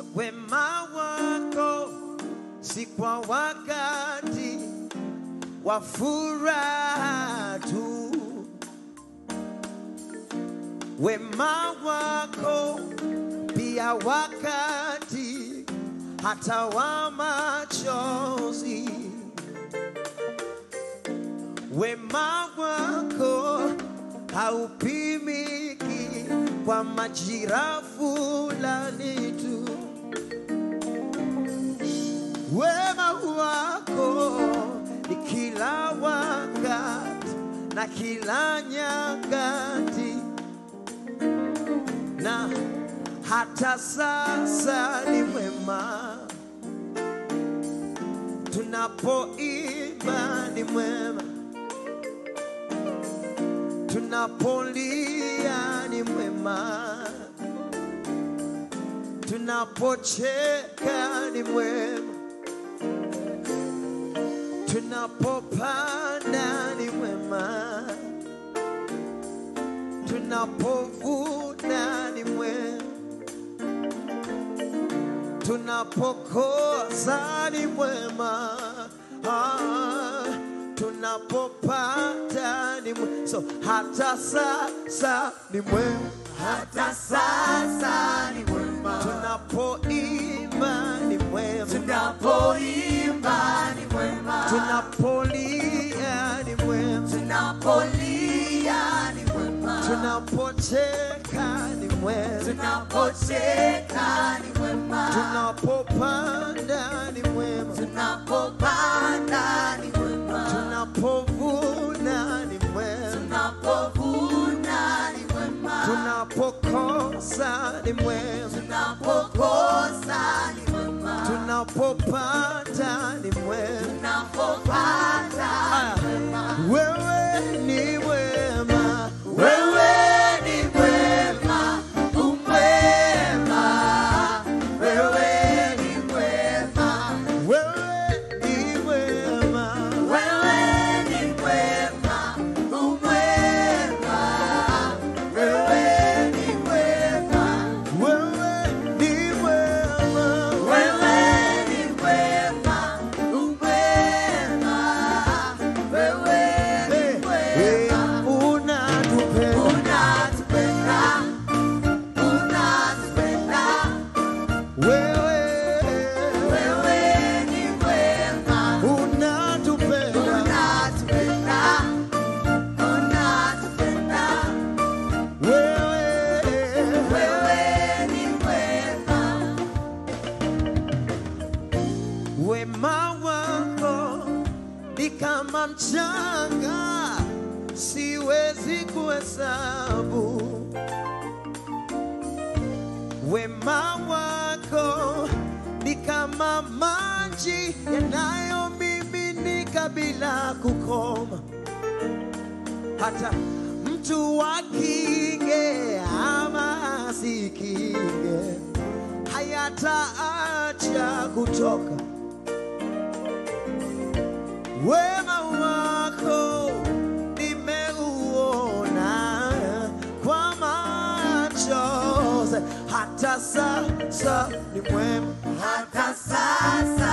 wema wako si kwa wakati wa furaha tu, wema wako pia wakati hata wa machozi, wema wako haupimiki kwa majira fulani tu wema wako ni kila wakati na kila nyakati, na hata sasa ni mwema. Tunapoimba ni mwema, tunapolia ni mwema tunapocheka ni mwema, tunapopanda ni mwema, tunapovuna ni mwema, tunapokosa ni mwema, ah, tunapopata ni mwema, so hata sasa ni mwema hata sasa ni mwema, tunapoimba ni mwema, tunapoimba ni mwema, tunapolia ni mwema, tunapolia ni mwema, tunapocheka ni mwema, tunapocheka ni mwema, tunapopanda ni mwema, tunapopanda ni mwema, tunapovuna ni mwema, tunapovuna ni mwema, tunapokosa ni mwema, tunapokosa ni mwema, tunapopata ni mwema. tunapopata Ah, Wewe ni mwema, Wewe ni mwema, umwema. Wewe ni mwema, wewe ni mwema. wewe ni mwema, umwema. Wewe ni mwema, Wewe ni mwema, wewe ni mwema, umwema. Wewe ni Eh, mwema. eh, unatupenda Unatupenda, unatupenda, wewe, wewe ni mwema. unatupenda Unatupenda, unatupenda, wewe, wewe ni mwema. wema wako ni kama mchanga, siwezi kuhesabu. Wema wako ni kama maji yanayomiminika bila kukoma. Hata mtu akinge ama asikinge, hayataacha kutoka. Wema wako nimeuona kwa macho, hata sasa ni mwema. Hata sasa